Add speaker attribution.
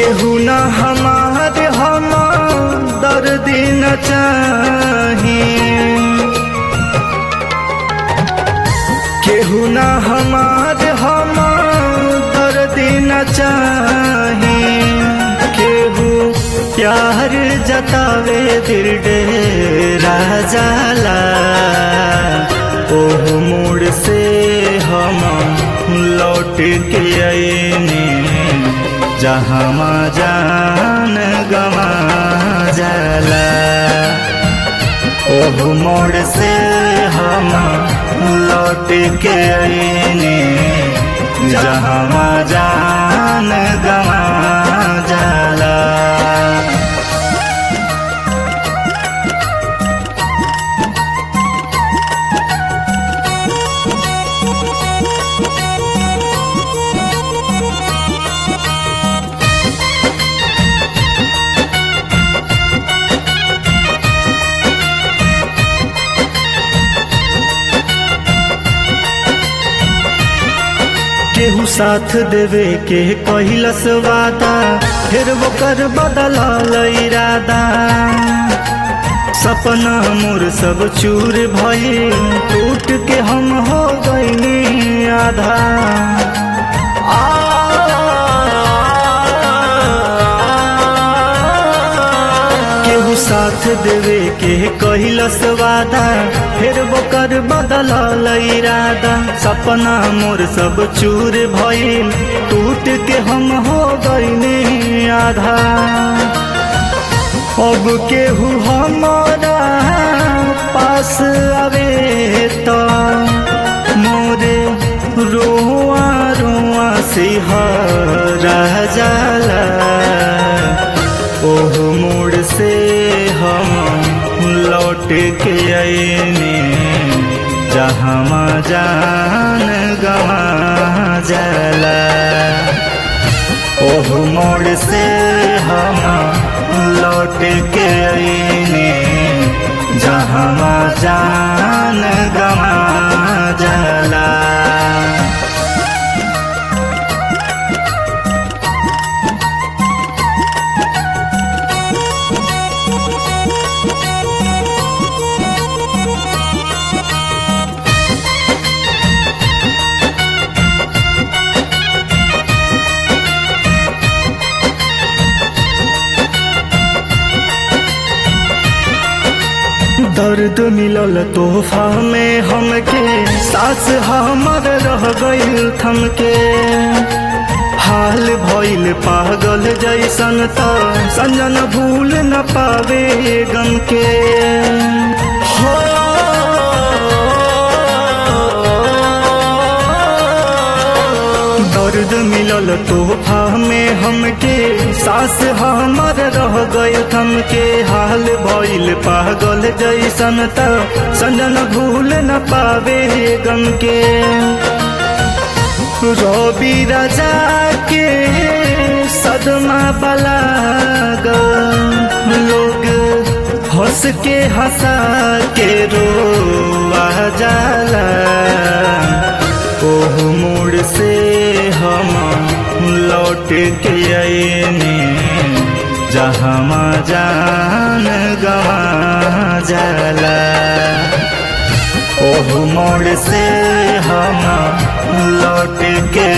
Speaker 1: केहू न हमार हम दर्द न चाही केहू न हमार हम दर्द न चाही केहू प्यार जतावे दिल डेरा जाला ओह मोड़ से हम लौट के आईने जहाँ जान गवा जाला ओह मोड़ से हम लौट के आईने जहाँ जान गवा जाला केहू साथ देवे के कहलस वादा फिर वो कर बदलल इरादा सपना मोर सब चूर भइल टूट के हम हो गईनी आधा केहू साथ देवे के कहलस वादा फिर वो कर बदलल इरादा सपना मोर सब चूर भइल टूट के हम हो गईनी आधा अब केहू हमारा पास आवे तो मोरे रोआ रोआ सिहरा जाला ओह मोड़ से हम लौट के आईने जहाँ जान गवा जाला ओह मोड़ से हम लौट के आईने जहाँ जान गवा जाला दर्द मिलल तोहफा में हमके सास हमर रह गईल थमके हाल भइल पागल जैसन त संजन भूल न पावे गम के हो दर्द मिलल तोहफा में हमके सास हमर रह गए थमके हाल भइल पागल जैसन त संजन भूल न पावे गम के रवि राजा के सदमा बलाग लोग हंस के हंसा के रोआ जाला ओह मोड़ से हम लौट के आईने जहाँ जान गवा जाला ओह मोड़ से हम लौट के